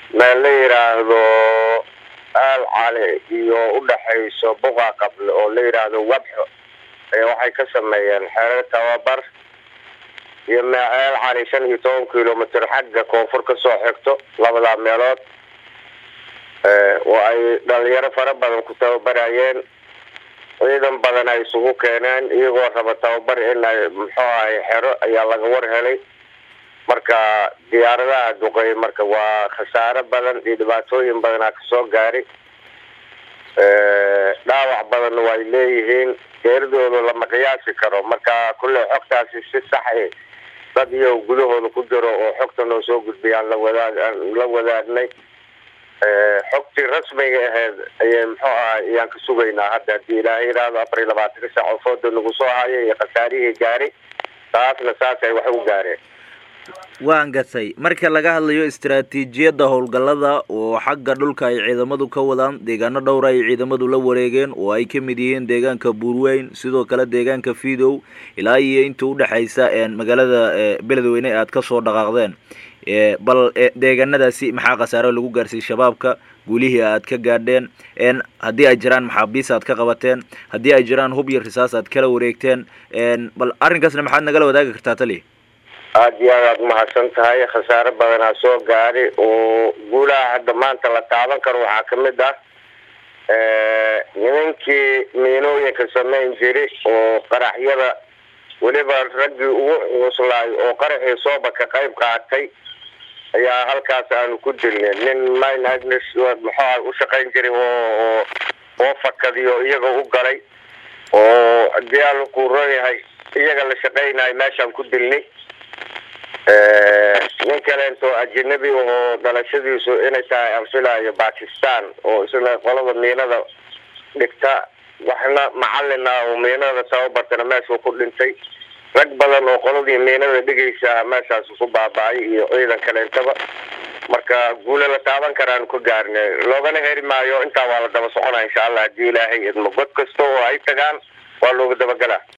meel la yidhaahdo aal cali iyo udhaxayso buqa qable oo la yidhaahdo wabxo waxay ka sameeyeen xerer tababar iyo meel cali shan iyo toban kilomitr xagga koonfur kasoo xigto labadaa meelood oo ay dhalinyaro fara badan ku tababarayeen ciidan badan ay isugu keeneen iyagoo raba tababar in ay muxuu ahay xero ayaa laga war helay marka diyaaradaha duqeey marka waa khasaaro badan iyo dhibaatooyin badanaa kasoo gaari dhaawac badanna way leeyihiin geeridooda lama qiyaasi karo marka kulley xogtaasi si saxi dad iyo gudahooda ku jiro oo xogta noo soo gudbiyaan lawadaag la wadaagnay xogtii rasmiga aheyd ayay muxuu ahay ayaan ka sugaynaa hadda hadii ilaahay yidhaahdo afar iyo labaatanka sac oo fooda nagu soo haya iyo khasaarihii gaari taasna saas ay wax u gaareen waan gatay marka laga hadlayo istaraatiijiyadda howlgallada oo xagga dhulka ay ciidamadu ka wadaan deegaano dhowra ay ciidamadu la wareegeen oo ay ka mid yihiin deegaanka buurweyn sidoo kale deegaanka fidow ilaa iyo inta udhexaysa magaalada beledweyne aad kasoo dhaqaaqdeen bal deegaanadaasi maxaa khasaaro lagu gaarsiiyey shabaabka guulihii aad ka gaadheen haddii ay jiraan maxaabiis aad ka qabateen haddii ay jiraan hub iyo risaas aad kala wareegteen bal arrinkaasna maxaad nagala wadaagi kartaa tali aada iyo aad aad mahadsan tahay khasaaro badanaa soo gaari oo guulaha hadda maanta la taaban karo waxaa kamid ah nimankii miinooyinka samayn jiri oo qaraxyada weliba raggii ugu cuuslaay oo qaraxii sooba ka qayb qaatay ayaa halkaas aanu ku dilnay nin mine agnes muxua u shaqayn jiray oo oo fakadiyo iyaga u galay oo hadii aan ku royahay iyaga la shaqaynayo meeshaan ku dilnay nin kaleento ajanabi oo dhalashadiisu inay tahay aan filaayo bakistan oo isna qolada miinada dhigta waxna macalina oo miinada tababartana meeshuu ku dhintay rag badan oo qoladii miinada dhigaysa meeshaas ku baaba-ay iyo ciidan kaleentaba marka guula la taaban karaanu ka gaarnay loogana heri maayo intaa waa la daba soconaa insha allah hadii ilaahay idmo god kasta oo ay tagaan waa looga dabagelaa